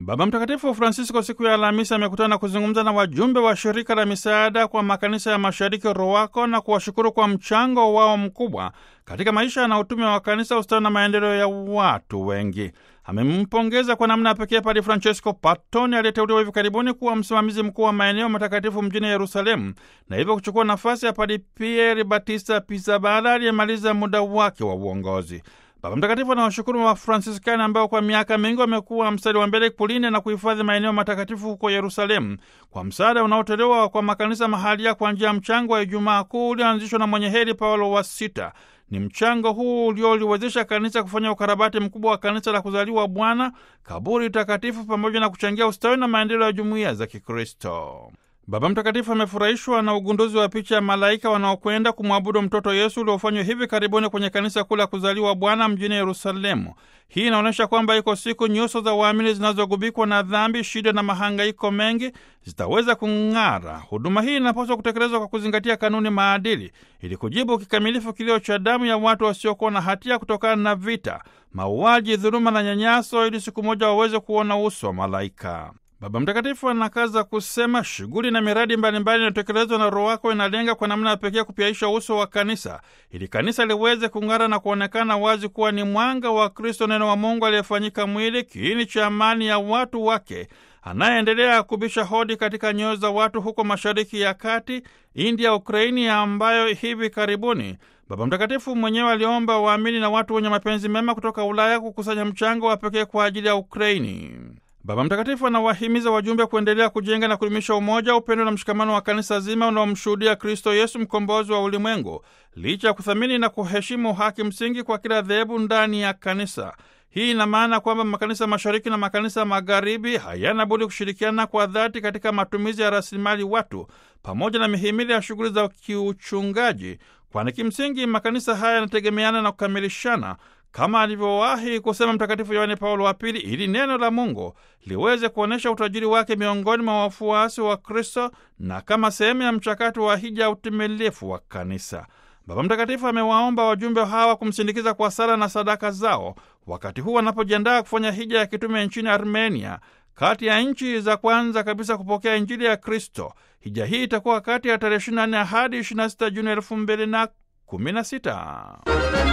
Baba Mtakatifu Francisco siku ya Alhamisi amekutana na kuzungumza na wajumbe wa shirika la misaada kwa makanisa ya mashariki ROWACO na kuwashukuru kwa mchango wao mkubwa katika maisha na utume wa kanisa, ustawi na maendeleo ya watu wengi. Amempongeza kwa namna ya pekee Padi Francesco Patoni aliyeteuliwa hivi karibuni kuwa msimamizi mkuu wa maeneo matakatifu mjini Yerusalemu na hivyo kuchukua nafasi ya Padi Pieri Batista Pizzaballa aliyemaliza muda wake wa uongozi. Baba Mtakatifu anawashukuru wa Fransiskani ambao kwa miaka mingi wamekuwa mstari wa mbele kulinda na kuhifadhi maeneo matakatifu huko Yerusalemu kwa msaada unaotolewa kwa makanisa mahalia kwa njia ya mchango wa Ijumaa Kuu ulioanzishwa na mwenye heri Paulo wa Sita. Ni mchango huu ulioliwezesha kanisa kufanya ukarabati mkubwa wa kanisa la kuzaliwa Bwana, kaburi takatifu, pamoja na kuchangia ustawi na maendeleo ya jumuiya za Kikristo. Baba Mtakatifu amefurahishwa na ugunduzi wa picha ya malaika wanaokwenda kumwabudu mtoto Yesu uliofanywa hivi karibuni kwenye kanisa kuu la kuzaliwa Bwana mjini Yerusalemu. Hii inaonyesha kwamba iko siku nyuso za waamini zinazogubikwa na dhambi, shida na mahangaiko mengi zitaweza kung'ara. Huduma hii inapaswa kutekelezwa kwa kuzingatia kanuni maadili, ili kujibu kikamilifu kilio cha damu ya watu wasiokuwa na hatia kutokana na vita, mauaji, dhuluma na nyanyaso, ili siku moja waweze kuona uso wa malaika. Baba Mtakatifu anakaza kusema shughuli na miradi mbalimbali inayotekelezwa na ROWACO inalenga kwa namna ya pekee kupiaisha uso wa kanisa ili kanisa liweze kung'ara na kuonekana wazi kuwa ni mwanga wa Kristo, neno wa Mungu aliyefanyika mwili, kiini cha amani ya watu wake, anayeendelea kubisha hodi katika nyoyo za watu huko Mashariki ya Kati, India, Ukraini, ambayo hivi karibuni Baba Mtakatifu mwenyewe aliomba waamini na watu wenye mapenzi mema kutoka Ulaya kukusanya mchango wa pekee kwa ajili ya Ukraini. Baba Mtakatifu anawahimiza wajumbe kuendelea kujenga na kudumisha umoja, upendo na mshikamano wa kanisa zima unaomshuhudia Kristo Yesu, mkombozi wa ulimwengu, licha ya kuthamini na kuheshimu haki msingi kwa kila dhehebu ndani ya kanisa. Hii ina maana kwamba makanisa mashariki na makanisa magharibi hayana budi kushirikiana kwa dhati katika matumizi ya rasilimali watu pamoja na mihimili ya shughuli za kiuchungaji, kwani kimsingi makanisa haya yanategemeana na kukamilishana kama alivyowahi kusema Mtakatifu Yohane Paulo wa Pili, ili neno la Mungu liweze kuonyesha utajiri wake miongoni mwa wafuasi wa Kristo na kama sehemu ya mchakato wa hija ya utimilifu wa kanisa. Baba Mtakatifu amewaomba wajumbe hawa kumsindikiza kwa sala na sadaka zao wakati huu wanapojiandaa kufanya hija ya kitume nchini Armenia, kati ya nchi za kwanza kabisa kupokea Injili ya Kristo. Hija hii itakuwa kati ya tarehe 24 hadi 26 Juni 2016.